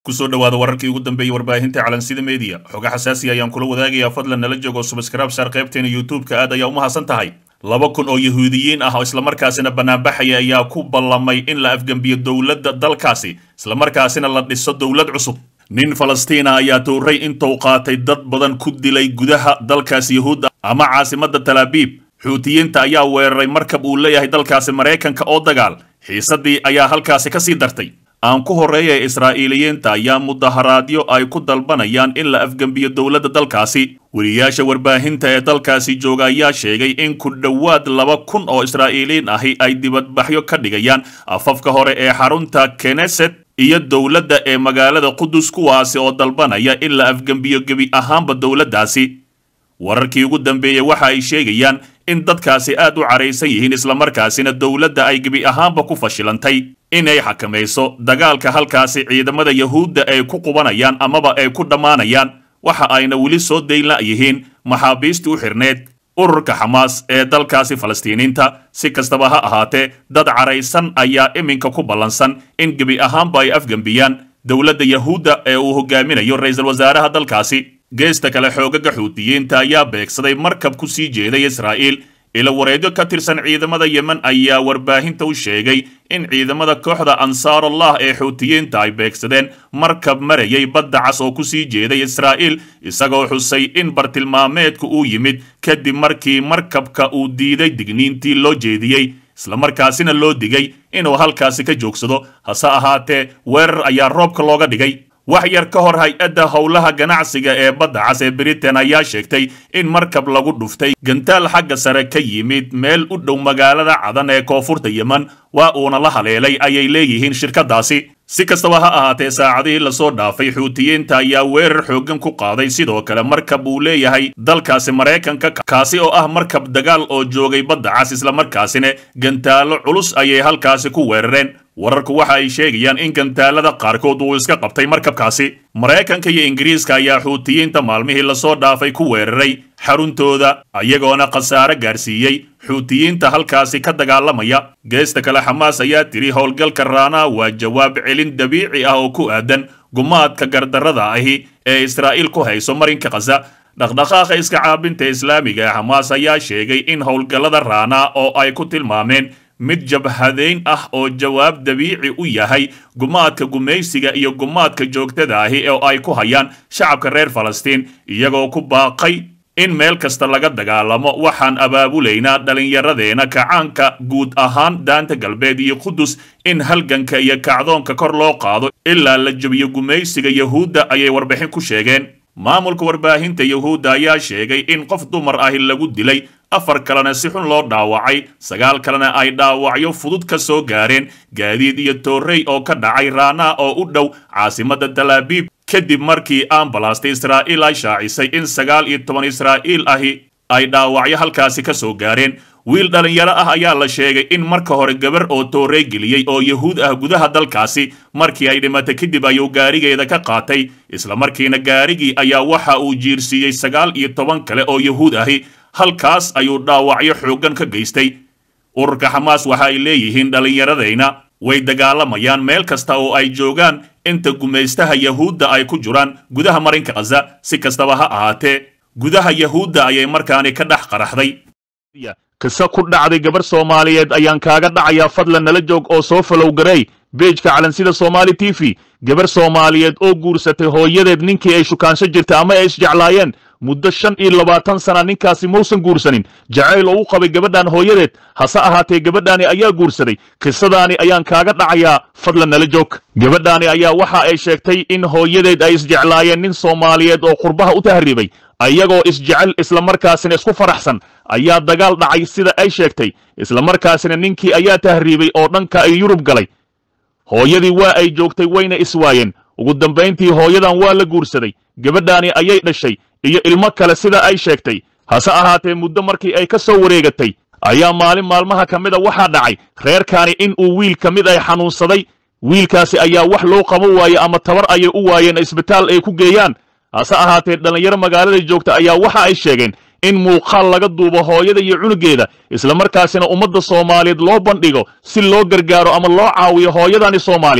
kusoo dhawaada wararkii ugu dambeeyey warbaahinta calansida media xoga xasaasi ayaan kula wadaagayaa fadlan nala joogo subscribe saar qaybteena youtube-ka aad ayaa u mahadsan tahay laba kun oo yahuudiyiin ah oo islamarkaasina banaanbaxaya ayaa ku ballamay in la afgembiyo dowladda dalkaasi islamarkaasina la dhiso dowlad cusub nin falastiina ayaa tuuray intuu qaatay dad badan ku dilay gudaha dalkaasi yahuudda ama caasimadda talaabiib xuutiyiinta ayaa weeraray markab uu leeyahay dalkaasi maraykanka oo dagaal xiisaddii ayaa halkaasi ka sii dartay aan ku horreeya israa'iiliyiinta ayaa mudaharaadyo ay ku dalbanayaan in la afgembiyo dowladda dalkaasi weriyaasha warbaahinta ee dalkaasi jooga ayaa sheegay in ku dhowaad laba kun oo israa'iiliyiin ahi ay dibadbaxyo ka dhigayaan afafka hore ee xarunta keneset iyo dowladda ee magaalada qudus kuwaasi oo dalbanaya in la afgembiyo gebi ahaanba dowladdaasi wararkii ugu dambeeyey waxa ay sheegayaan in dadkaasi aad u caraysan yihiin islamarkaasina dowladda ay gebi ahaanba ku fashilantay inay xakamayso dagaalka halkaasi ciidamada yahuudda ay ku qubanayaan amaba ay ku dhammaanayaan waxa ayna weli soo daynla yihiin maxaabiistii u xirneed ururka xamaas ee dalkaasi falastiiniinta si kastaba ha ahaatee dad caraysan ayaa iminka ku ballansan in gebi ahaanba ay afgembiyaan dowladda yahuudda ee uu hogaaminayo ra-iisul wasaaraha dalkaasi geesta kale xoogaga xuutiyiinta ayaa beegsaday markab ku sii jeeday israa'iil ila wareedyo ka tirsan ciidamada yemen ayaa warbaahinta u sheegay in ciidamada kooxda ansaarullah ee xuutiyiinta ay beegsadeen markab marayay badda cas oo ku sii jeeday israa'iil isagoo xusay in bartilmaameedku uu yimid kadib markii markabka uu diiday digniintii loo jeediyey islamarkaasina loo digay inuu halkaasi ka joogsado hase ahaatee weerar ayaa roobka looga dhigay wax yar ka hor hay-adda howlaha ganacsiga ee badda cas ee britain ayaa sheegtay in markab lagu dhuftay gantaal xagga sare ka yimid meel u dhow magaalada cadan ee koonfurta yemen waa uuna la haleelay ayay leeyihiin shirkadaasi si kastaba ha ahaatee saacadihii lasoo dhaafay xuutiyiinta ayaa weerar xooggan ku qaaday sidoo kale markab uu leeyahay dalkaasi maraykanka kaasi oo ah markab dagaal oo joogay badda cas islamarkaasina gantaallo culus ayay halkaasi ku weerareen wararku waxa ay sheegayaan in gantaalada qaarkood uu iska qabtay markabkaasi maraykanka iyo ingiriiska ayaa xuutiyiinta maalmihii lasoo dhaafay ku weeraray xaruntooda ayagoona khasaare gaarsiiyey xuutiyiinta halkaasi ka dagaalamaya geesta kale xamaas ayaa tiri howlgalka raanaa waa jawaab celin dabiici ah oo ku aadan gumaadka gardarrada ahi ee israa'iil ku hayso marinka khaza dhaqdhaqaaqa iska caabinta islaamiga ee xamaas ayaa sheegay in howlgallada raanaa oo ay ku tilmaameen mid jabhadayn ah oo jawaab dabiici u yahay gumaadka gumaysiga iyo gumaadka joogtada ahi oo ay ku hayaan shacabka reer falastiin iyagoo ku baaqay in meel kasta laga dagaalamo waxaan abaabulaynaa dhallinyaradeena kacaanka guud ahaan daanta galbeed iyo qudus in halganka iyo kacdoonka kor loo qaado ilaa la jebiyo gumaysiga yahuudda ayay warbixin ku sheegeen maamulka warbaahinta yahuudda ayaa sheegay in qof dumar ahi lagu dilay afar kalena si xun loo dhaawacay sagaal kalena ay dhaawacyo fudud ka soo gaareen gaadiid iyo toorrey oo ka dhacay raanaa oo u dhow caasimadda talaabiib kadib markii ambalaasta israa'iil ay shaacisay in sagaal iyo toban israa'iil ahi ay dhaawacyo halkaasi ka soo gaareen wiil dhallinyaro ah ayaa la sheegay in marka hore gabar oo toorey geliyey oo yahuud ah gudaha dalkaasi markii ay dhimatay kadib ayuu gaarigeeda ka qaatay islamarkiina gaarigii ayaa waxa uu jiirsiiyey sagaal iyo toban kale oo yahuud ahi halkaas ayuu dhaawacyo xooggan ka geystay ururka xamaas waxa ay leeyihiin dhallinyaradayna way dagaalamayaan meel kasta oo ay joogaan inta gumaystaha yahuudda ay ku jiraan gudaha marinka khaza si kastaba ha ahaatee gudaha yahuudda ayay markaani ka dhex qaraxday kisa ku dhacday gabar soomaaliyeed ayaan kaaga dhacayaa fadlan nala joog oo soo falow gareey beejka calansida soomaali t v gabar soomaaliyeed oo guursatay hooyadeed ninkii ay shukaansho jirtay ama ay isjeclaayeen muddo shan iyo labaatan sana ninkaasi mausan guursanin jacayl oo u qabay gabadhan hooyadeed hase ahaatee gabadhaani ayaa guursaday qisadaani ayaan kaaga dhacayaa fadlan nala joog gabadhaani ayaa waxa ay sheegtay in hooyadeed ay isjeclaayeen nin soomaaliyeed oo qurbaha u tahriibay ayagoo isjecel islamarkaasina isku faraxsan ayaa dagaal dhacay sida ay sheegtay islamarkaasina ninkii ayaa tahriibay oo dhanka ay yurub galay hooyadii waa ay joogtay wayna iswaayeen ugu dambayntii hooyadan waa la guursaday gabadhaani ayay dhashay iyo ilmo kale sida ay sheegtay hase ahaatee muddo markii ay ka soo wareegatay ayaa maalin maalmaha ka mid a waxaa dhacay reerkaani in uu wiil ka mid ay xanuunsaday wiilkaasi ayaa wax loo qaban waaye ama tabar ayay u waayeen isbitaal ay ku geeyaan hase ahaatee dhallinyaro magaalada joogta ayaa waxa ay sheegeen in muuqaal laga duubo hooyada iyo cunugeeda islamarkaasina ummadda soomaaliyeed loo bandhigo si loo gargaaro ama loo caawiyo hooyadani soomaaliyeed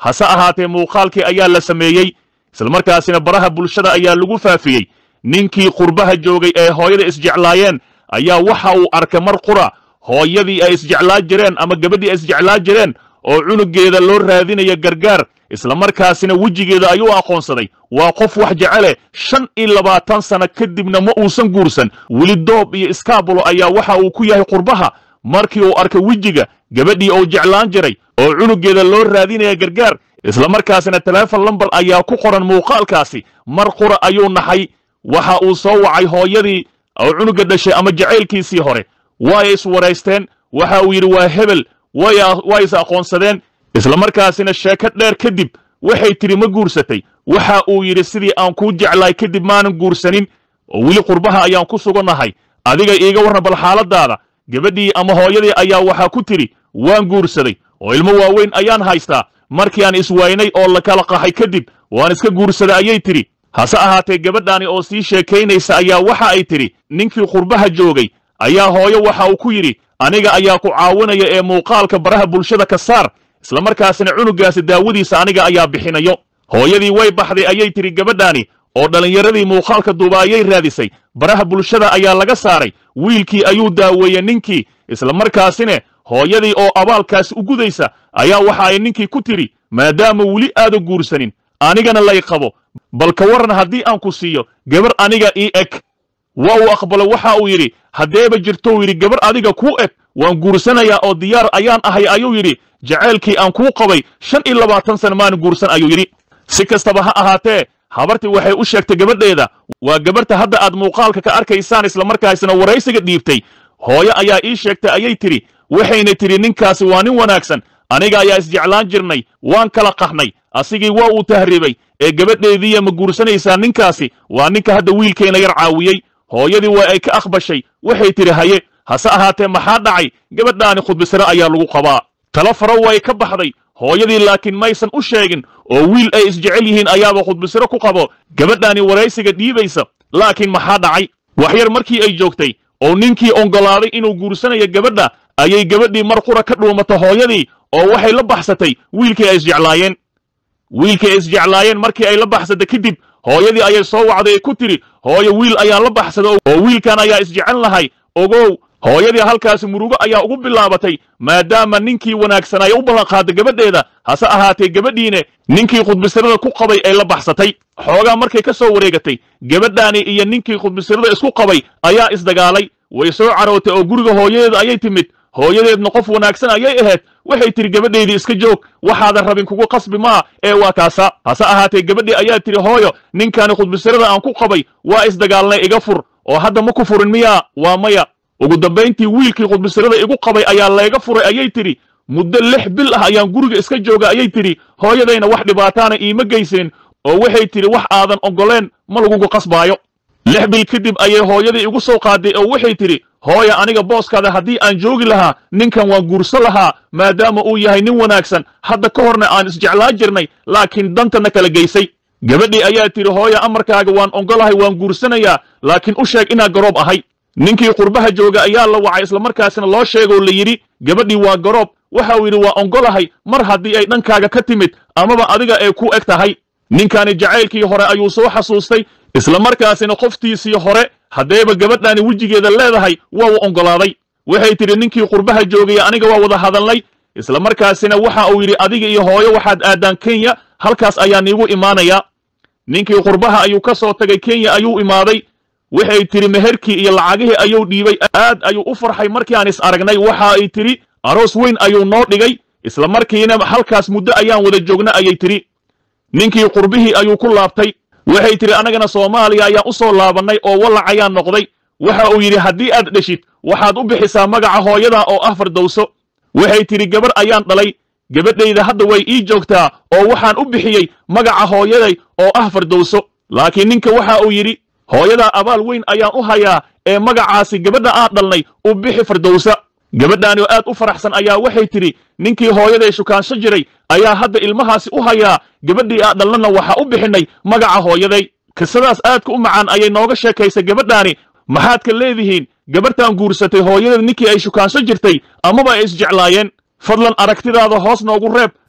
hase ahaatee muuqaalkii ayaa la sameeyey islamarkaasina baraha bulshada ayaa lagu faafiyey ninkii qurbaha joogay ee hooyada isjeclaayeen ayaa waxa uu arkay mar qura hooyadii ay isjeclaa jireen ama gabadhii ay isjeclaa jireen oo cunugeeda loo raadinaya gargaar islamarkaasina wejigeeda ayuu aqoonsaday waa qof wax jecele shan iyo labaatan sano kadibna ma uusan guursan weli doob iyo iskaabulo ayaa waxa uu ku yahay qurbaha markii uu arkay wejiga gabadhii uu jeclaan jiray oo cunugeeda loo raadinaya gargaar islamarkaasina telefon lambar ayaa ku qoran muuqaalkaasi mar qura ayuu naxay waxa uu soo wacay hooyadii oo cunuga dhashay ama jacaylkiisii hore way iswaraysteen waxa uu yidhi waa hebel way is aqoonsadeen islamarkaasina sheeko dheer kadib waxay tidhi ma guursatay waxa uu yidhi sidii aan kuu jeclaay kadib maanan guursanin oo weli qurbaha ayaan ku sugannahay adiga iiga warran bal xaaladaada gabadhii ama hooyadii ayaa waxaa ku tidhi waan guursaday oo ilmo waaweyn ayaan haystaa markii aan iswaynay oo la kala qahay kadib waan iska guursaday ayay tidhi hase ahaatee gabadhaani oo sii sheekaynaysa ayaa waxa ay tidhi ninkii qurbaha joogay ayaa hooyo waxa uu ku yidhi aniga ayaa ku caawinaya ee muuqaalka baraha bulshada ka saar islamarkaasina cunugaasi daawadiisa aniga ayaa bixinayo hooyadii way baxday ayay tidhi gabadhaani oo dhallinyaradii muuqaalka duuba ayay raadisay baraha bulshada ayaa laga saaray wiilkii ayuu daaweeyey ninkii islamarkaasine hooyadii oo abaalkaasi u gudaysa ayaa waxa ay ninkii ku tidhi maadaama weli aada guursanin anigana lay qabo bal ka warran haddii aan ku siiyo gabar aniga ii eg waa uu aqbalo waxa uu yidhi haddeeba jirtou yidhi gabar adiga kuu eg waan guursanayaa oo diyaar ayaan ahay ayuu yidhi jacaylkii aan kuu qabay shan iyo labaatan sana maan guursan ayuu yidhi si kastaba ha ahaatee habartii waxay u sheegtay gabadheeda waa gabarta hadda aad muuqaalka ka arkaysaan islamarkaasina waraysiga dhiibtay hooyo ayaa ii sheegtay ayay tidhi waxayna tidhi ninkaasi waa nin wanaagsan aniga ayaa isjeclaan jirnay waan kala qahnay asigii waa uu tahriibay ee gabadheediiya ma guursanaysaa ninkaasi waa ninka hadda wiilkeenna yar caawiyey hooyadii waa ay ka aqbashay waxay tidhi haye hase ahaatee maxaa dhacay gabadhaani khudbisare ayaa lagu qabaa talo faro way ka baxday hooyadii laakiin maysan u sheegin oo wiil ay isjecel yihiin ayaaba khudbisare ku qabo gabadhaani waraysiga dhiibaysa laakiin maxaa dhacay waxyar markii ay joogtay oo ninkii oggolaaday inuu guursanayo gabadha ayay gabadhii mar qura ka dhuumatay hooyadii oo waxay la baxsatay wiilkii ay isjeclaayeen wiilkii ay isjeclaayeen markii ay la baxsatay kadib hooyadii ayay soo wacday ay ku tidhi hooyo wiil ayaan la baxsaday oo wiilkan ayaa isjecel lahay ogow hooyadii halkaasi murugo ayaa ugu bilaabatay maadaama ninkii wanaagsanay u ballanqaaday gabadheeda hase ahaatee gabadhiine ninkii khudbisirada ku qabay ay la baxsatay xoogaa markay ka soo wareegatay gabadhaani iyo ninkii khudbisirada isku qabay ayaa isdagaalay way soo carootay oo guriga hooyadeeda ayay timid hooyadeedna qof wanaagsan ayay ahayd waxay tidhi gabadhaydii iska joog waxaadan rabin kugu qasbi maa ee waa kaasa hase ahaatee gabadhii ayaa tidhi hooyo ninkaani khudbisirada aan ku qabay waa isdagaalnay iga fur oo hadda ma ku furin miyaa waa maya ugu dambayntii wiilkii khudbisirada igu qabay ayaa layga furay ayay tidhi muddo lix bil ah ayaan guriga iska jooga ayay tidhi hooyadayna wax dhibaataana iima geysanin oo waxay tidhi wax aadan oggoleen ma lagugu qasbaayo lix bil kadib ayay hooyadii igu soo qaaday oo waxay tidhi hooya aniga booskaada haddii aan joogi lahaa ninkan waan guurso lahaa maadaama uu yahay nin wanaagsan hadda ka horna aan isjeclaa jirnay laakiin dantana kala geysay gabadhii ayaa tidhi hooya amarkaaga waan oggolahay waan guursanayaa laakiin u sheeg inaa garoob ahay ninkii qurbaha jooga ayaa la wacay islamarkaasina loo sheegoo la yidhi gabadhii waa garoob waxa uu yidhi waa oggolahay mar haddii ay dhankaaga ka timid amaba adiga ay ku eg tahay ninkaani jacaylkii hore ayuu soo xasuustay islamarkaasina qoftiisii hore haddeeba gabadhaani wejigeeda leedahay waa uu oggolaaday waxay tidhi ninkii qurbaha joogaya aniga waa wada hadalnay islamarkaasina waxa uu yidhi adiga iyo hooyo waxaad aadaan kenya halkaas ayaan iigu imaanayaa ninkii qurbaha ayuu ka soo tagay kenya ayuu imaaday waxay tidhi meherkii iyo lacagihii ayuu dhiibay aad ayuu u farxay markii aan is aragnay waxa ay tidhi aroos weyn ayuu noo dhigay isla markiina halkaas muddo ayaan wada joogna ayay tidhi ninkii qurbihii ayuu ku laabtay waxay tidhi annagana soomaaliya ayaan u soo laabannay oo wallac ayaan noqday waxa uu yidhi haddii aad dheshid waxaad u bixisaa magaca hooyada oo ah fardowso waxay tidhi gabar ayaan dhalay gabadhayda hadda way ii joogtaa oo waxaan u bixiyey magaca hooyaday oo ah fardowso laakiin ninka waxa uu yidhi hooyadaa abaal weyn ayaan u hayaa ee magacaasi gabadha aan dhalnay u bixi fardowsa gabadhaani oo aad u faraxsan ayaa waxay tidhi ninkii hooyaday shukaansho jiray ayaa hadda ilmahaasi u hayaa gabadhii aan dhalnana waxaa u bixinnay magaca hooyaday qisadaas aadka u macaan ayay nooga sheekaysay gabadhaani maxaad ka leedihiin gabartan guursatay hooyadeed ninkii ay shukaansho jirtay amaba ay isjeclaayeen fadlan aragtidaada hoos noogu reeb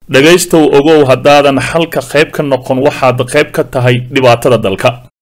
dhegaystow ogow haddaadan xalka qayb ka noqon waxaad qayb ka tahay dhibaatada dalka